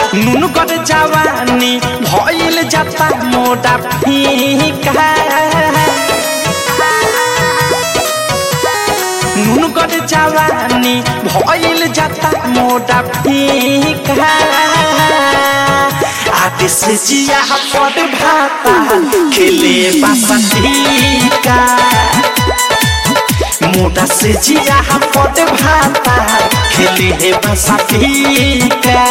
নুনগর জওয়ানি ভইল যাতা মোডা ফিকা নুনগর জওয়ানি ভইল যাতা মোডা ফিকা आदेश जिया पद भाता खेले बासंतिका मोटा से जिया पद भाता खेले बासंतिका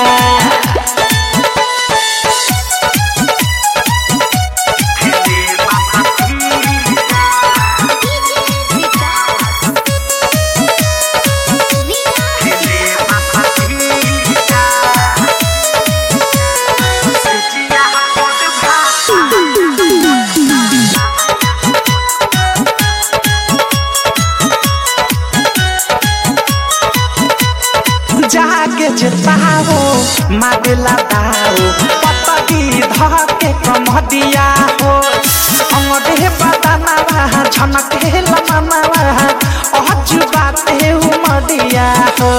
जागे जेताओ मागला दाओ पतगी धके कमदिया हो अंगडे बदनावा झनके लमनावा अहज बाते उमदिया हो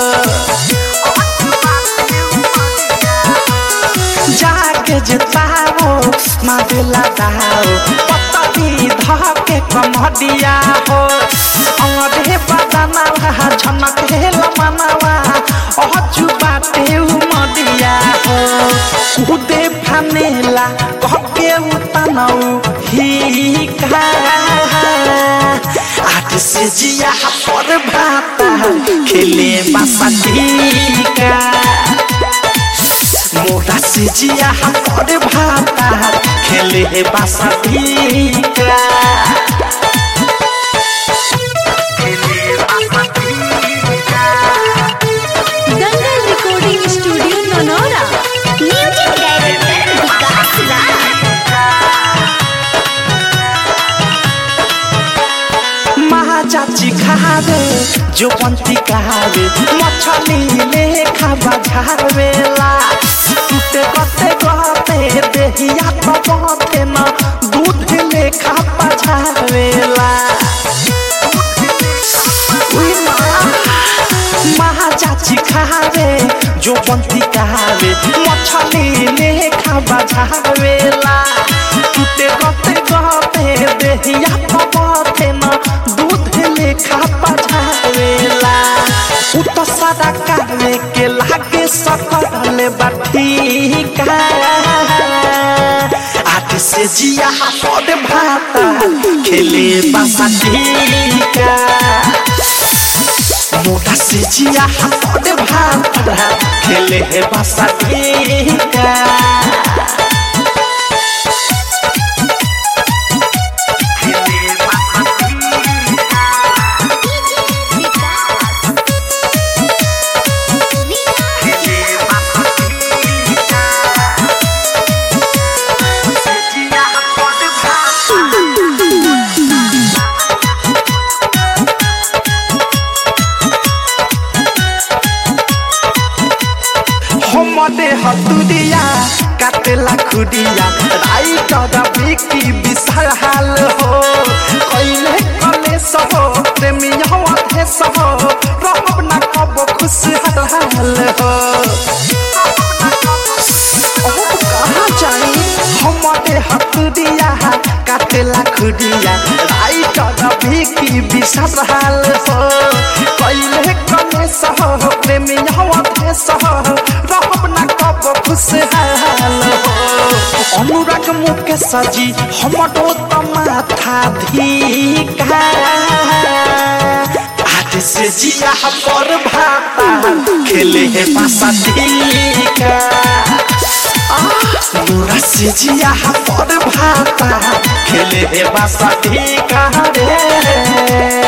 जागे जेताओ मागला दाओ पतगी धके कमदिया हो अंगडे बदनावा झनके लमनावा अहजु बाटे उमदिया हो कुदे फानेला कहके उतनौ हिका आठ से जिया पर भाता खेले बासठीका मोटा से जिया पर भाता खेले बासठीका दंगल रिकॉर्डिंग स्टूडियो नोनोरा म्यूजिक डायरेक्टर विकास राज महाचाची खावे जो पंती खावे मछली ले खावा झावेला टूटे गते गते देहिया तो बते न दूध ले खावा झावेला उई माँ महाचाची खावे जो पंती खावे मछली ले खावा झावेला टूटे गते गते देहिया तो बते न दूध ले खावा झावेला उ तो सादा कावे के लागे सकल बाठीका आठ से जिया पद भाता खेले बासाठीका मोटा से जिया पद भाता खेले बासाठीका हमदे हतुरिया काटेला खुडिया राई कदा बिकी विशाल हाल हो कइले कले सहो प्रेमिया वाथे सहो रहब ना कब खुश हाल हो ओ कहाँ जाई हमदे हतुरिया काटेला खुडिया राई कदा बिकी विशाल हाल हो कइले कले सहो प्रेमिया वाथे सहो रहब ना कब खुशहाल हो अनुराग मुके सजी हमरो त माथा धिका आज से जिया पर भाता खेले हे पासा धिका अनुरा से जिया पर भाता खेले हे पासा धिका रे